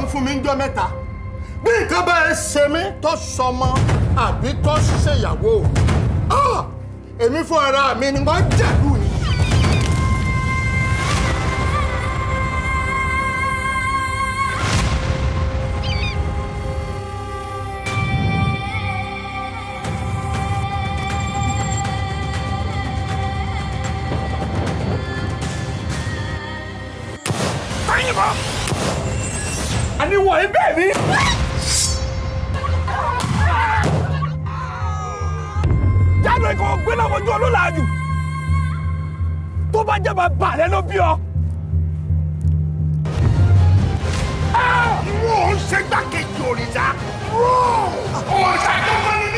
fún mi ń jọ mẹ́ta bí nǹkan bá ẹ ṣe mí tó sọmọ àbí tó ṣèyàwó ah, èmi fún ara mi ni wọ́n jẹ̀lú ni. yìnbọn. àní wọ̀nyí bẹ́ẹ̀ ni. jáde kò gbé lọ́wọ́jú olólàájú tó bá jẹ́ bàbá rẹ ló bí ọ. Wọ́n ń ṣe gbàkejì òrìṣà. Òrìṣà tó kọ́ ní